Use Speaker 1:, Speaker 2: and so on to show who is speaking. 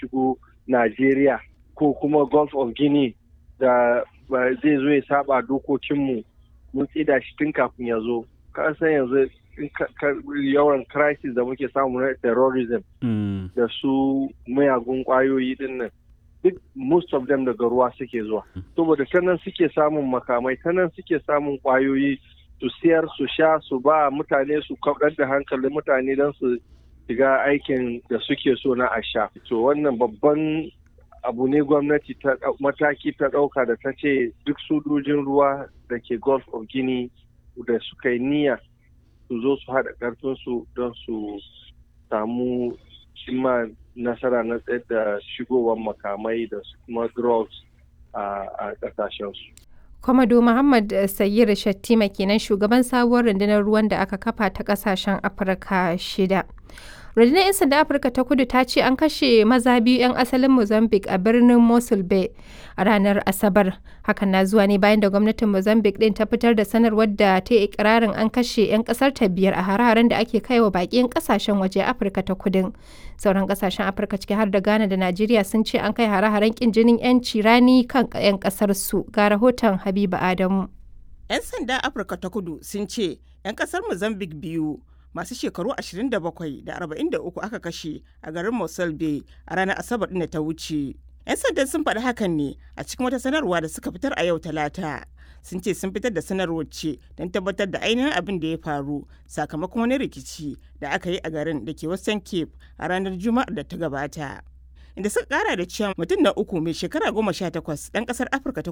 Speaker 1: shigo Najeriya ko kuma Gulf of Guinea da zai zo ya saba dokokinmu mun tsida shi tun kafin ya zo. san yanzu yawan crisis da muke samu na terrorism da su mayagun kwayoyi din nan duk most of them daga ruwa suke zuwa saboda ta nan suke samun makamai ta nan suke samun kwayoyi su siyar su sha su ba mutane su kaɗar da hankalin mutane don su shiga aikin da suke so na a sha to wannan babban abu ne gwamnati ta mataki ta ɗauka da ta ce duk sojojin ruwa da ke gulf of guinea da suka yi niyya su zo su haɗa ƙarfinsu don su samu cimma nasara na tsayar da shigowar makamai da kuma drugs a ƙasashensu.
Speaker 2: Kwamado Muhammad Sayyid Shattima kenan shugaban sabuwar rundunar ruwan da aka kafa ta ƙasashen Afirka shida. rundunar 'yan sanda afirka ta kudu ta ce an kashe maza biyu 'yan asalin mozambique a birnin mosul bay a ranar asabar hakan na zuwa ne bayan da gwamnatin mozambique din ta fitar da sanarwar da ta yi ikirarin an kashe 'yan kasar ta biyar a hare-haren da ake kaiwa baƙin kasashen waje afirka ta kudin sauran kasashen afirka ciki har da ghana da najeriya sun ce an kai hare-haren kin jinin 'yanci rani kan 'yan kasar su ga rahoton habiba adamu
Speaker 3: 'yan sanda afirka ta kudu sun ce 'yan kasar mozambique biyu masu shekaru 27 da 43 aka kashe a garin Mosul Bay a ranar Asabar ɗin da ta wuce. 'Yan sandan sun faɗi hakan ne a cikin wata sanarwa da suka fitar a yau Talata. Sun ce sun fitar da sanarwar ce don tabbatar da ainihin abin da ya faru sakamakon wani rikici da aka yi a garin da ke Western Cape a ranar Juma'ar da ta gabata. Inda suka kara da cewa mutum na uku mai shekara goma sha takwas ɗan ƙasar Afirka ta